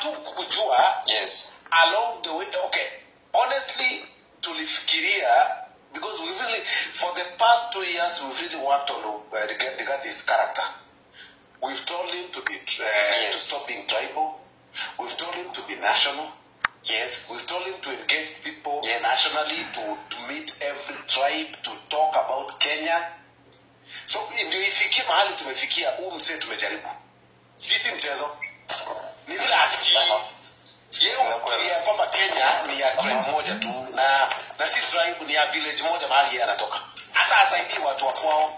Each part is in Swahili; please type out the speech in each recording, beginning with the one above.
hatukujua yes along the way okay honestly tulifikiria because we really for the past two years we've really worked on uh, regard, regard his character we've told him to be uh, to Yes. stop being tribal we've told him to be national yes we've told him to engage people Yes. nationally to, to meet every tribe to talk about kenya so ndio ifikie mahali tumefikia huu msee tumejaribu sisi mchezo ni vile asikii yeye ufikiria kwamba kenya ni ya tribe moja tu na na si tribe ni ya village moja mahali yeye anatoka hata asaidii watu wa kwao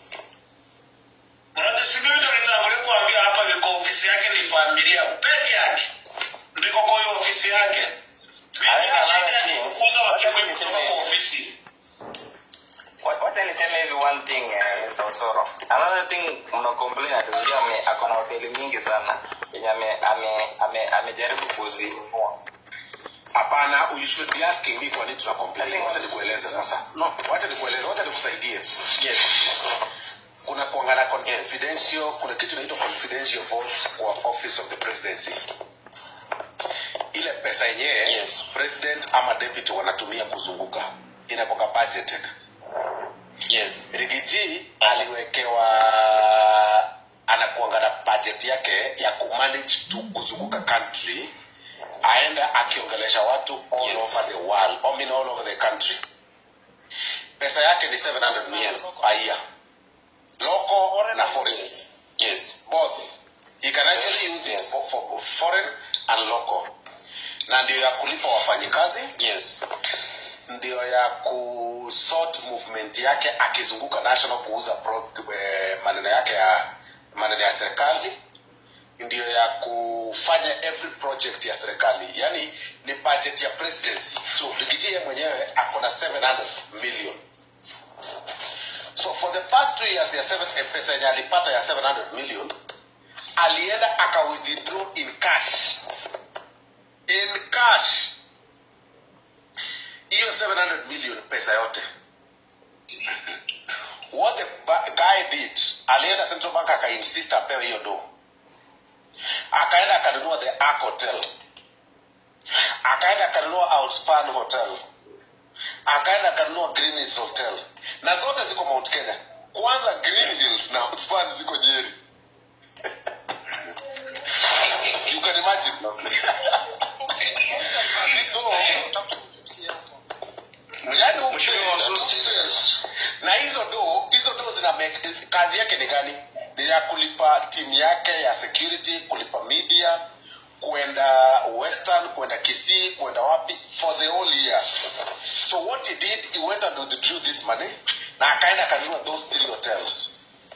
Unajua si mimi ndo nitangulia kuambia hapa viko ofisi yake ni familia peke yake. Ndiko kwa hiyo ofisi yake. Mimi Haina sina shida maana ya ki- kufukuza wacha Wakikuyu tu kutoka niseme- kwa ofisi. Wa- wacha niseme hivi one thing eh, Mr. Osoro. Another thing mna complain ati sijui ame ako na hoteli mingi sana yenye ame ame ame amejaribu kuzinunua. hapana you should be asking me kwa nini tuna complain wacha nikueleze sasa no wacha nikueleze wacha nikusaidie Yes. kuna kuangana confidential kuna kitu inaitwa confidential votes kwa office of the presidency ile pesa yenyewe Yes. president ama deputy wanatumia kuzunguka inakoka budgeted Yes. rigiji aliwekewa anakuanga na budget yake ya kumanage tu kuzunguka country aenda akiongelesha watu all Yes. over the world I mean all over the country pesa yake ni 700 million Yes. a year local na foreign Yes. Yes. both he can actually use it Yes. for, for foreign and local na ndio ya kulipa wafanyikazi Yes. ndio ya kusort movement yake akizunguka national kuuza pro, eh, maneno yake ya maneno ya serikali ndio ya kufanya every project ya serikali yani ni budget ya presidency so rigijie mwenyewe ako na 700 million so for the past two years ya seven, eh, pesa yenye alipata ya 700 million alienda aka withdraw in cash in cash hiyo 700 million pesa yote what the ba- guy did alienda central bank akainsist apewe hiyo do akaenda akanunua the ark hotel akaenda akanunua outspan hotel akaenda akanunua green hills hotel na zote ziko mount kenya kwanza green hills na outspan ziko nyeri you can imagine so yani Mheshimiwa Waziri. na hizo do hizo do zina make, kazi yake ni gani ni ya kulipa timu yake ya security kulipa media kwenda western kwenda kisii kwenda wapi for the whole year so what he did he went and withdrew this money na akaenda akanunua those three hotels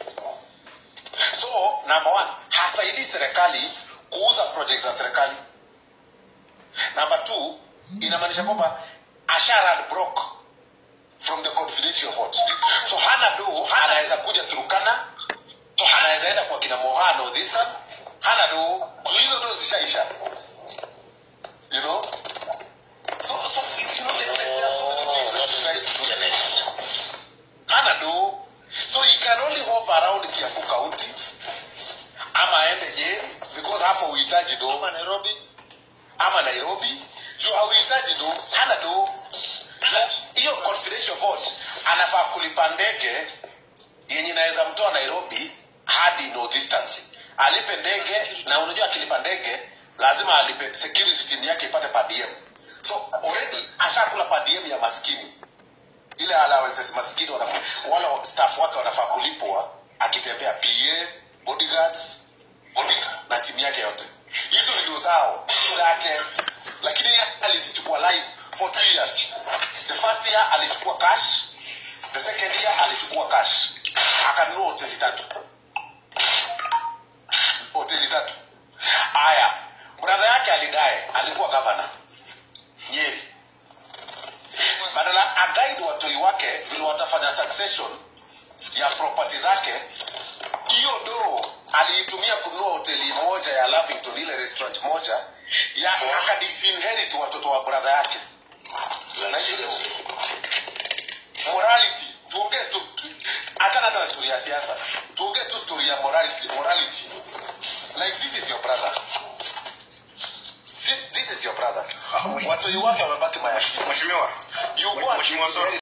so number one hasaidii serikali kuuza project za serikali number two inamaanisha kwamba asharad broke from the confidential vote so hana do anaweza kuja turukana so anaweza enda kwa kina mohano thisa hana do so hizo do zishaisha you know so so you know there, there, there are so many things that he tries to do hana do so he can only hover around kiambu county ama aende je because hapo uhitaji do ama nairobi ama nairobi juu hauhitaji do hana do hiyo confidential vote anafaa kulipa ndege yenye inaweza mtoa nairobi hadi no distance alipe ndege na unajua akilipa ndege lazima alipe security team yake ipate per diem so already ashakula per diem ya maskini ile allowances maskini wanafaa wale staff wake wanafaa kulipwa akitembea pa bodyguards bodyguard, na timu yake yote hizo ndio zao zake lakini yeye alizichukua live for two years the first year alichukua cash the second year alichukua cash akanunua hoteli tatu hoteli tatu haya bradha yake alidae alikuwa gavana nyeri badala agaidi watoi wake vile watafanya succession ya property zake hiyo do aliitumia kununua hoteli moja ya lavington ile restaurant moja ya akadisinherit watoto wa bradha yake Na ile morality tuongee sto- tu- achana hata na story ya siasa tuongee tu story ya morality morality like this is your brother brother watoi wake wamebaki mayatima Mheshimiwa, You go and Mheshimiwa Soro.